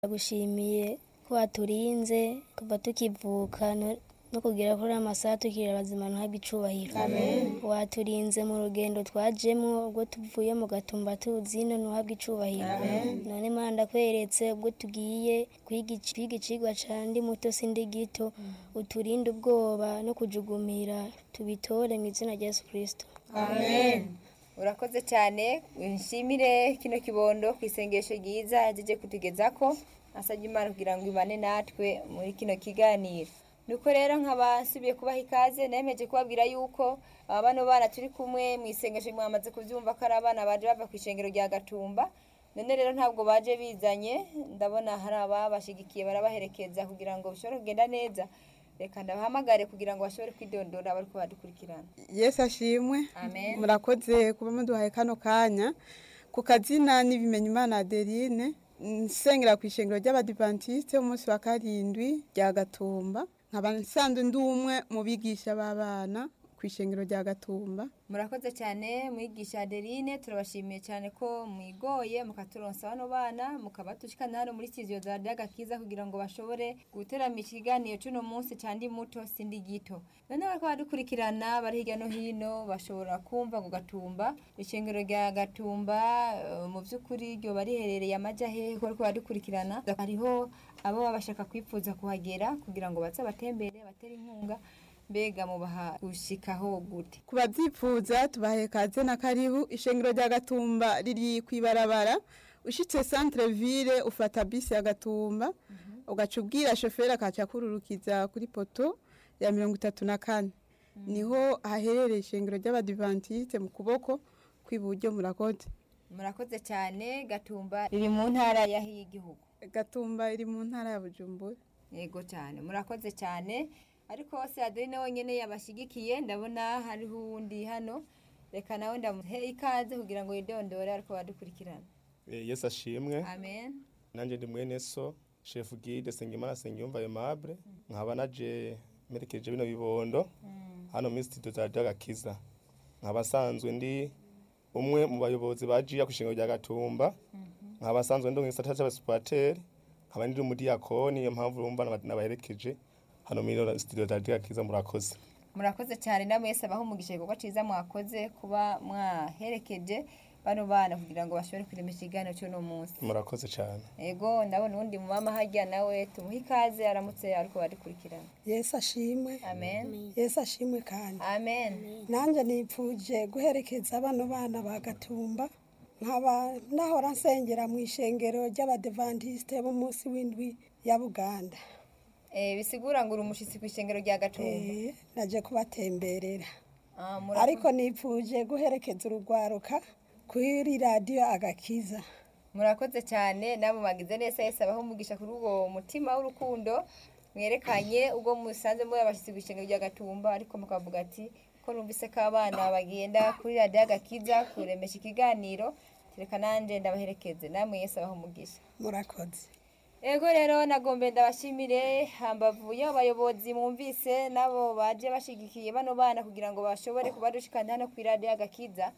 Ndagushimiye ko waturinze kuva tukivuka no- no kugera kuri aya masaha tukiri bazima ntuhabwe icubahiro waturinze mu rugendo twajemwo ubwo tuvuye mu gatumba tuzi ino ntuhabwe icubahiro none mana ndakweretse ubwo tugiye kwiga ici- kwiga icigwa ca ndi muto sindi gito uturinde ubwoba no kujugumira tubitore mu izina rya yesu kristo amen urakoze cyane nshimire kino kibondo ku isengesho ryiza yajeje kutugezako asabye imana kugira ngo ibane natwe muri kino kiganiro nuko rero nkaba nsubiye kubaha ikaze nemeje kubabwira yuko aba bano bana turi kumwe mu isengesho mwamaze kuvyumva ko ari abana baje bava ku ishengero rya gatumba none rero ntabwo baje bizanye ndabona hari ababashigikiye barabaherekeza kugira ngo bishobore kugenda neza reka ndabahamagare kugira ngo bashobore kwidondora bariko badukurikirana yesu ashimwe Amen. murakoze kuba muduhaye kano kanya ku kazina n'ibimenya imana adeline nsengera ku ishengero ry'abadivantisite umunsi wa karindwi rya gatumba nkaba nsanzwe ndi umwe mu bigisha b'abana ku ishengero rya gatumba murakoze cyane mwigisha adeline turabashimiye cyane ko mwigoye mukaturonsa bano bana mukabatushikana hano muri kiziyo za ryagakiza kugira ngo bashobore guterama ikiganiro cy'uno munsi cyandi muto sindi gito none bariko badukurikirana bari hirya no hino bashobora kumva ngo gatumba ishengero rya gatumba eh, mu by'ukuri ryo bariherereye amaja hehe ko bariko badukurikirana hariho abo baba bashaka kwipfuza kuhagera kugira ngo baze batembere batere inkunga mbega mubaha gushikaho gute ku babyifuza tubahaye kaze na karibu ishengero rya gatumba riri ku ibarabara ushitse centre ville ufata bisi ya gatumba ugaca ubwira shoferi akaca akururukiza kuri poto ya mirongo itatu na kane niho haherereye ishengero ry'abadivantisite mu kuboko kw'iburyo murakoze murakoze cyane gatumba riri mu ntara y'igihugu gatumba iri mu ntara ya bujumbura yego cyane murakoze cyane ariko se adeline wenyine yabashyigikiye ndabona hariho uwundi hano reka nawe ndamuhe ikaze kugira ngo yidondore ariko badukurikirana Eh, yesu ashimwe amen nanjye ndi mwene so shefu gide sengimana sengiyumva aimable nkaba naje merekeje bino bibondo hano muri studio za ryagakiza nkaba asanzwe ndi umwe mu bayobozi bajiya ku ishingiro rya gatumba nkaba asanzwe ndi mu gisata c'abasupateri nkaba ndi umudiyakoni niyo mpamvu urumva naba- nabaherekeje hano muri ino studio za ryagakiza murakoze murakoze cyane namwe mwese abaho umugisha igikorwa cyiza mwakoze kuba mwaherekeje bano bana kugira ngo bashobore kurema ikiganiro cy'uno munsi murakoze cyane ego ndabona uwundi mu mama hajya nawe tumuhe ikaze aramutse ariko badukurikirana yesu ashimwe amen yesu ashimwe kandi amen nanjye nipfuje guherekeza bano bana ba gatumba nkaba nahora nsengera mu ishengero ry'abadevantiste b'umunsi w'indwi ya buganda Eh, bisigura ngo uri umushitsi ku ishengero rya gatumba Eh, naje kubatemberera Ah, murakoze. ariko nipfuje guherekeza urugwaruka kuri radiyo agakiza murakoze cyane nabo bagize neza yese abaho umugisha kuri uwo mutima w'urukundo mwerekanye ubwo musanze muri abashyitsi ku ishengero rya gatumba ariko mukavuga ati ko numvise ko abana bagenda kuri radiyo agakiza kuremesha ikiganiro reka nanjye ndabaherekeze namwe yese abaho umugisha murakoze ego rero nagombe ndabashimire hambavu y'abayobozi mwumvise nabo baje bashigikiye bano bana kugira ngo bashobore kubadushikana hano ku iradiyo agakiza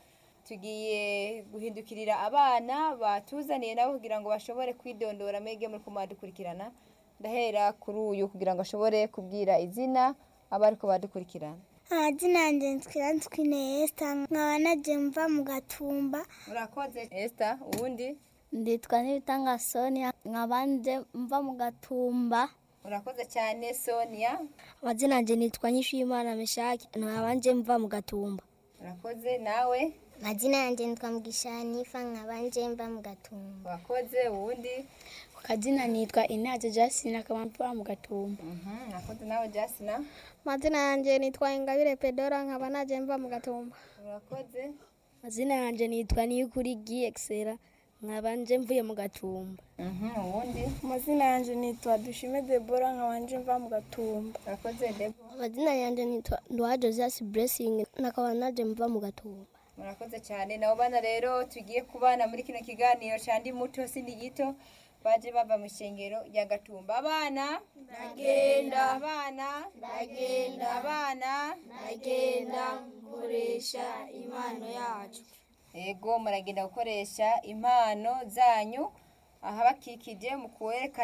tugiye guhindukirira abana batuzaniye nabo kugira ngo bashobore kwidondora mege muri kumadukurikirana ndahera kuri uyu kugira ngo ashobore kubwira izina aba ariko badukurikirana amazina yanjye nitwiranzwe Esther nkaba naje mva mu gatumba murakoze Esther uwundi nditwa n'ibitanga sonia nkabanje mva mu gatumba murakoze cyane Sonia amazina yanjye nitwa nyishimana meshaki nkabanje mva mu gatumba murakoze nawe amazina yanjye nitwa mugisha nifa nkabanje mva mu gatumba murakoze uwundi ku kazina nitwa inaje jasine akaba mva mu gatumba Mhm, murakoze nawe Jasina amazina yanjye nitwa ingabire pedora nkaba naje mva mu gatumba murakoze amazina yanjye nitwa niyukuri giyekisera nkabanje mvuye mu gatumba Mhm, uwundi amazina yanjye nitwa dushime debora nkabanje mva mu gatumba murakoze Debo amazina yanjye nitwa nduwa josias blessing nakaba naje mva mu gatumba murakoze cyane nabo bana rero tugiye kubana muri kino kiganiro cyandi muto sindi gito baje bava mu ishengero rya gatumba abana ndagenda abana ndagenda abana ndagenda nkoresha impano yacu ego muragenda gukoresha impano zanyu ahabakikije mu kwerekana